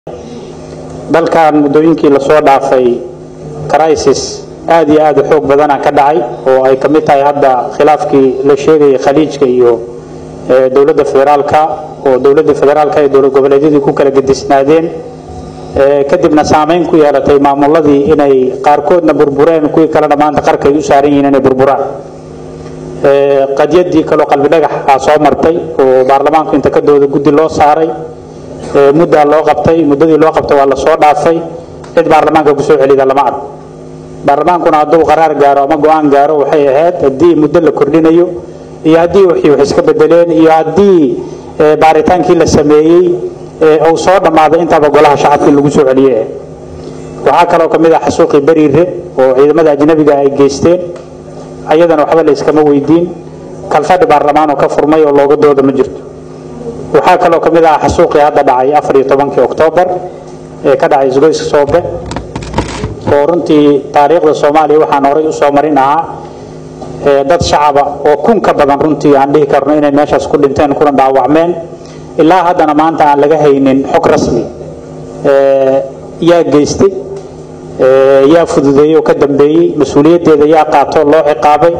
dalkan muddooyinkii lasoo dhaafay crisis aad iyo aad u xoog badana ka dhacay oo ay ka mid tahay hadda khilaafkii la sheegayay khaliijka iyo dowladda federaalka oo dowladda federaalka ee dowlad goboleedyadii ku kala gedisnaadeen kadibna saameyn ku yeelatay maamuladii inay qaarkoodna burbureen kuwii kalena maanta qarka ay u saaran yihiin inay burburaan qadyadii kaloo qalbi dhagax aa soo martay oo baarlamaanku inta ka dooda guddi loo saaray muddaa loo qabtay muddadii loo qabtay waa lasoo dhaafay cid baarlamaanka kusoo celida lama arko baarlamaankuna hadduu qaraar gaaro ama go-aan gaaro waxay ahayd haddii muddo la kordhinayo iyo haddii wixii wax iska bedeleen iyo haddii baaritaankii la sameeyey uu soo dhammaaday intaba golaha shacabkii lagu soo celiyey waxaa kaloo ka mid ah xasuuqii beriire oo ciidamada ajnabiga ay geysteen ayadana waxba la iskama weydiin kalfadhi baarlamaan oo ka furmay oo looga dooda ma jirto waxaa kaloo ka mid ah xasuuqii hadda dhacay afar iyo tobankii oktoobar ee ka dhacay isgoyska soobe oo runtii taariikhda soomaaliya waxaan horay u soo marin ahaa dad shacaba oo kun ka badan runtii aan dhihi karno inay meeshaas ku dhinteen kuna dhaawacmeen ilaa haddana maanta aan laga haynin xog rasmi yaa geystay yaa fududeeyey oo ka dambeeyey mas-uuliyaddeeda yaa qaato loo ciqaabay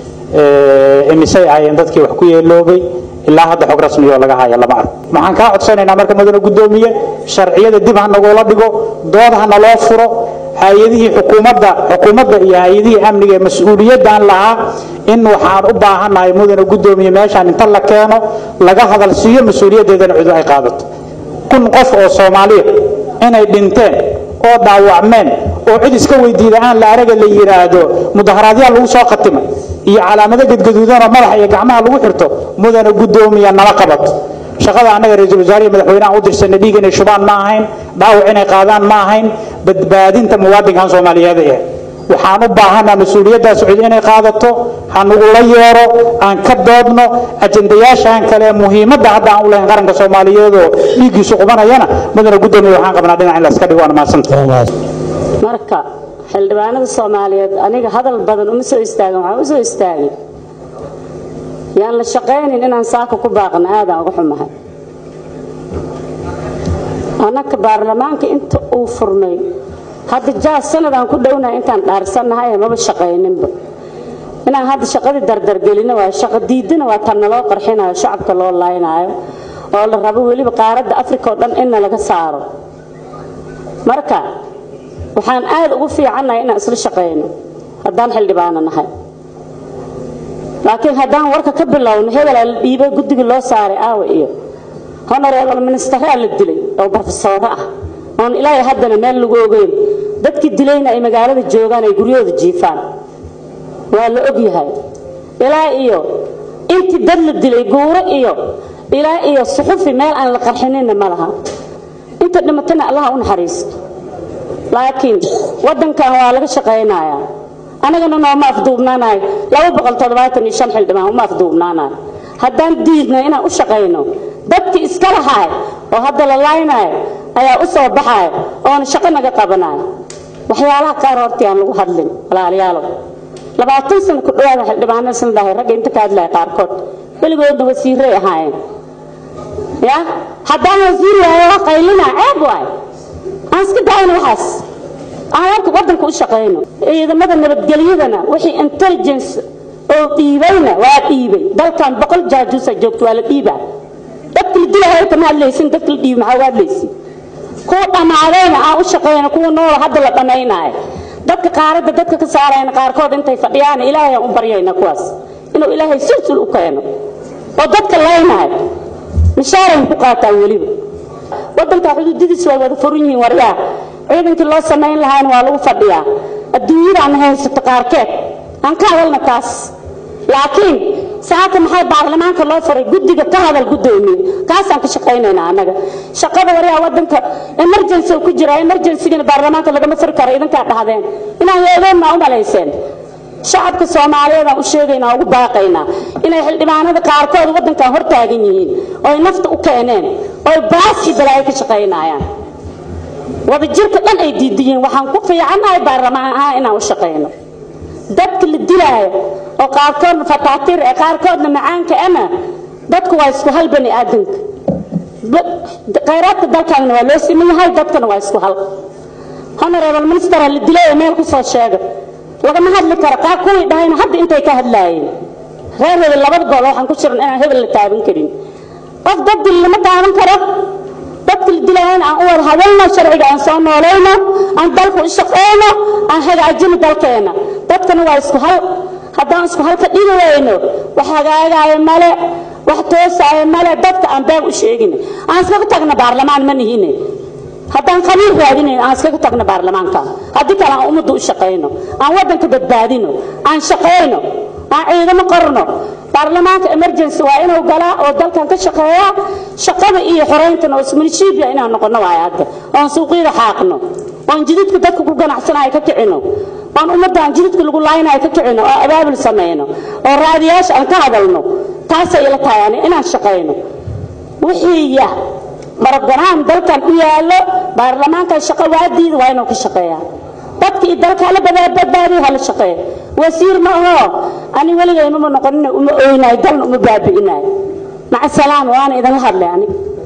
imisay ahaayeen dadkii wax ku yeeloobay ilaa hadda xog rasmi oo laga haya lama arko waxaan kaa codsanaynaa marka mudane guddoomiye sharciyada dib ha nagoola dhigo dood ha naloo furo hay-adihii xukuumadda xukuumadda iyo hay-adihii amniga ee mas-uuliyaddan lahaa in waxaan u baahannahay mudane guddoomiye meeshaan inta la keeno laga hadal siiyo mas-uuliyaddeedana cidu ay qaadato kun qof oo soomaaliya inay dhinteen oo dhaawacmeen oo cid iska weydiida aan la araga la yidhaahdo mudaharaadyaal lagu soo khatimay iyo calaamado gadgaduudanoo madaxa iyo gacmaha lagu xirto mudane guddoomiya nala qabato shaqada annaga ra-iisul wasaarihi madaxweynaha u dirsanay dhiig inay shubaan ma ahayn dhaawac inay qaadaan ma ahayn badbaadinta muwaadinkan soomaaliyeed ee waxaan u baahanaa mas-uuliyaddaas cid inay qaadato ha nagula yeero aan ka doodno ajendayaashan kale muhiimadda hadda aan u lahayn qaranka soomaaliyeedoo dhiiggiisu qubanayana mudane guddoomiya waxaan qabnaa dhinac in la iska dhigo waana mahadsanta marka xildhibaanada soomaaliyeed aniga hadal badan uma soo istaagin waxaan u soo istaagin yaan la shaqaynin inaan saaka ku baaqno aadaan uga xumahay annaka baarlamaanka inta uu furmay hadda jaas sanadaan ku dhownahay intaan dhaarsannahay maba shaqayninba inaan hadda shaqadii dardargelino waa shaqo diidana waa tan naloo qarxinayo shacabka loo laynaayo oo la rabo weliba qaaradda afrika oo dhan inna laga saaro marka waxaan aad ugu fiicannahay inaan isla shaqayno haddaan xildhibaano nahay laakiin haddaan warka ka bilowno hebelaa la dhiibay guddigii loo saaray aawa iyo honoreebal ministaraa la dilay oo barofesooro ah oon ilaahay haddana meel lagu ogeyn dadkii dilayna ay magaalada joogaan ay guryahooda jiifaan waa la og yahay ilaa iyo intii dad la dilay guuro iyo ilaa iyo suxufi meel aan la qarxininna ma laha inta dhimatana allaha u naxariisto laakiin waddankan waa laga shaqaynayaa anagana nooma afduubnaanayo xildhibaan uma afduubnaanayo haddaan diidno inaan u shaqayno dadkii iska lahaay oo hadda la laynaayo ayaa u soo baxayo oona shaqo naga qabanayo waxyaalaha qaar hortii aan lagu hadlin walaalayaalow labaatan sano ku dhawaada xildhibaanada sanadahay ragga inta ka hadlaya qaarkood weligoodna wasiiray ahaayeen ya haddaan wasiir waayo waa qaylina ceeb waay aan iska daayno waxaas aan warka waddanka u shaqayno ciidamada nabadgelyadana wixii intelligence oo dhiibayna waa dhiibay dalkan boqol jaajuusa joogto waa la dhiibaa dadka la dilahayo kama hadlaysin dadka la dhiibi maxaa uga hadlaysin kuwa dhammaadayna aan u shaqayno kuwa noola hadda la dhammaynaayo dadka qaaradda dadka ka saarayna qaarkood intay fadhiyaan ilaahay aan u baryayna kuwaas inuu ilaahay sulsul u keeno oo dadka laynaayo mishaarayn ku qaataan weliba waddanka xuduudidiisu way wada furan yihiin waryaa ciidankii loo samayn lahaana waa lagu fadhiyaa adduunyadaan haysato qaarkeed aan ka hadalna taas laakiin saaka maxay baarlamaanka loo faray guddiga ka hadal guddoomiye kaasaan ka shaqaynaynaa annaga shaqada waryaa waddanka emergency ku jira emergencygana baarlamaanka lagama furi karo idinkaa dhahdeen inaan yeedoonna u malayseen shacabka soomaaliyeed aan u sheegaynaa ugu baaqaynaa inay xildhibaanada qaarkood waddankan hor taagan yihiin ooy nafta u keeneen ooy baas iyo balaayo ka shaqaynayaan wadajirka dhan ay diidiyiin waxaan ku fiicannahay baarlamaan ahaan inaan u shaqayno dadka la dilaayo oo qaarkoodna fataatiir ee qaarkoodna macaanka ama dadku waa isku hal bani aadanka khayraadka dalkaagna waa loo siman yahay dadkana waa isku hal honorable minister la dilay ee meel ku soo sheega lagama hadli karo kaa kuwii dhahayna hadda intay ka hadlaayeen reer hebel labada gol waxaan ku jiran inaan hebel la taaban karin qof dad dil lama taaban karo dadka la dilayana aan u wada hadalno sharciga aan soo noolayno aan dalka u shaqeyno aan hagaajino dalkeena dadkana waa isku hal haddaan isku hal ka dhigi wayno wax hagaagaayo male wax toosaayo male dadka aan beeg u sheegin aan iskaga tagna baarlamaan ma nihine haddaan qabiil raadinayn aan iskaga tagno baarlamaanka haddii kale aan ummadda u shaqayno aan waddanka badbaadino aan shaqayno aan ciidamo qorno baarlamaanka emergency waa inuu galaa oo dalkan ka shaqeeyaa shaqada iyo xoreyntana oo ismilishiibia inaan noqono waayo hadda oon suuqyada xaaqno oon jididka dadka ku ganacsanayo ka kicino oon ummaddan jididka lagu laaynayo ka kicino oo abaabul samayno oo raadiyaasha aan ka hadalno taasay ila tahay ani inaan shaqayno wixii ya marabganaan dalkan u yaallo baarlamaankan shaqo waadiida waa inuu ka shaqeeyaa dadka iyo dalka hala badbaadiyo hala shaqeeya wasiir ma aho ani weligay uma noqonina uma oynayo dalna uma baabi'inayo maca salaam waana idinla hadlay aniga